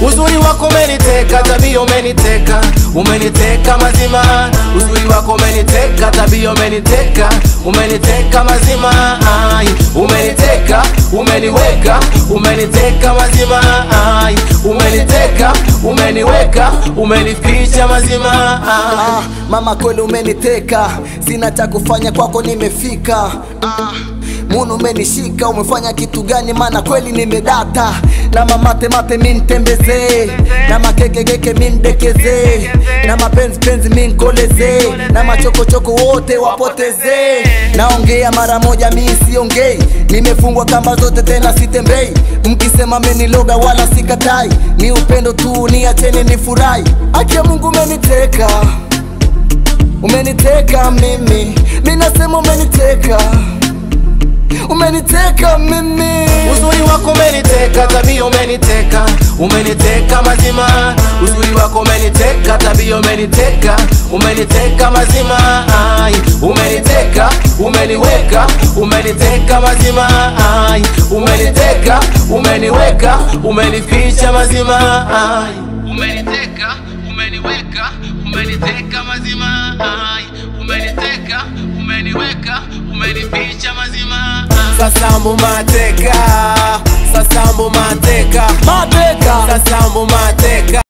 Uzuri wako umeniteka, tabia umeniteka, umeniteka mazima. Uzuri wako umeniteka, tabia umeniteka, umeniteka mazima. Ai, umeniteka, umeniweka, umeniteka mazima. Ai, umeniteka, umeniweka, umenificha mazima. Ai. Ah, mama kweli umeniteka, sina cha kufanya kwako, nimefika. Ah, Munu umenishika, umefanya kitu gani? Maana kweli nimedata na mamate mate mintembezee na makekekeke mindekeze na mapenzi penzi minkoleze na machokochoko wote wapotezee. Naongea mara moja, mi siongei, nimefungwa kamba zote tena sitembei. Mkisema meniloga wala sikatai, ni upendo tu, niacheni nifurahi. Akia Mungu umeniteka umeniteka mimi, mi nasema umeniteka, umeniteka mimi. Uzuri wako umeniteka, tabia umeniteka, umeniteka mazima. Uzuri wako umeniteka, tabia umeniteka, umeniteka mazima. Ai, umeniteka, umeniweka, umeniteka mazima. Ai, umeniteka, umeniweka, umenificha mazima. Ai, umeniteka, umeniweka, umeniteka mazima. Ai, umeniteka, umeniweka, umenificha mazima. Sasambu mateka, sasambu mateka, Mateka sasambu mateka.